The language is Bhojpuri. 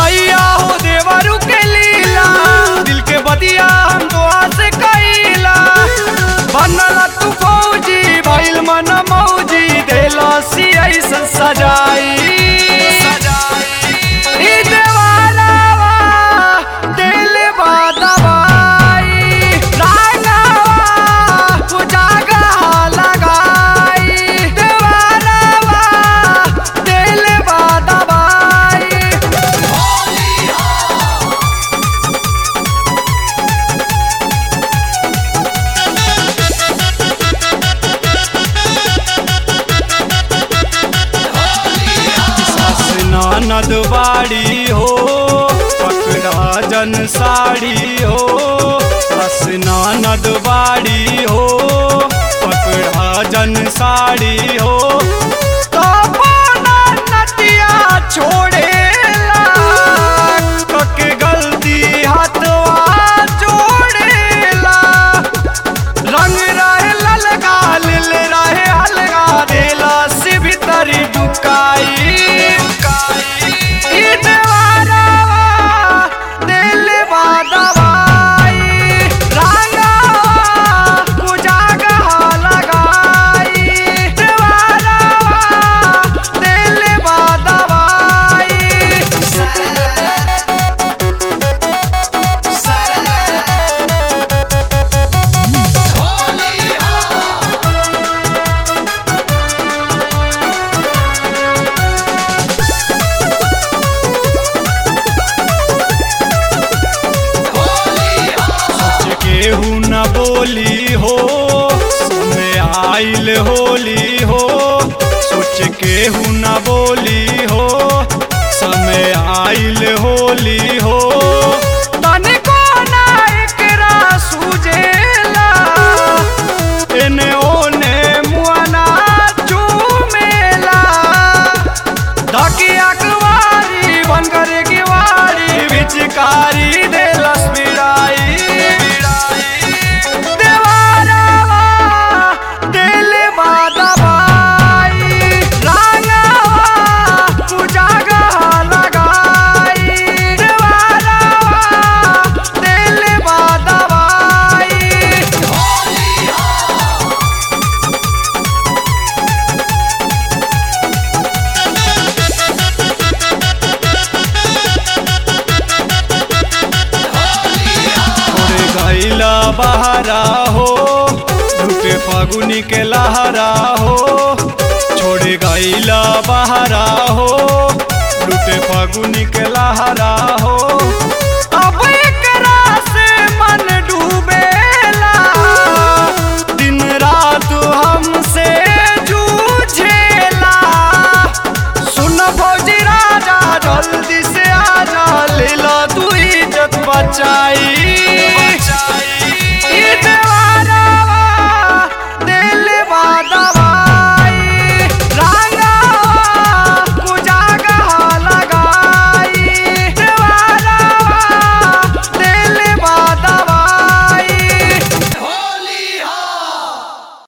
भैया हो देवरू के लीला दिल के बदिया हम दुआ से कईला बनला तू फौजी भइल मन मौजी देला सी ऐसन सजाई ई देवालावा दिल बा दवाई रागावा उजागा लगाई देवालावा दिल बा दवाई सास ननद बाड़ी हो पकड़ा जन साड़ी हो सास ननद बाड़ी हो पकड़ा जन साड़ी हो तो अपना नटिया छोड़ेला कके गलती हाथवा जोड़ेला रंग रहे ललका लिल रहे हलका देला से भीतरी डुकाई ई देवारावा दिल बा दवाई रागावा उजागा लगाई देवारावा दिल बा दवाई सोच केहू न बोली हो समय आइल होली हो सोच केहू न बोली हो समय आइल होली हो तनिको ना एकरा सुझेला एने ओने मुआना चूमेला धकिया कुवारी बनकर किवारी बिचकारी देलस बिड़ाई देवारावा दिल बा दवाई रागावा उजागा लगाई देवारावा दिल बा दवाई छोड़ गईला बहारा हो धूपे फागुनी के लहरा हो छोड़ गईला बहारा हो लूटे फागुनी के लहरा हो अब एकरा से मन डूबेला दिन रात हमसे जूझेला सुन फौजी राजा जल्दी से आजा ले लो तू इज्जत बचाई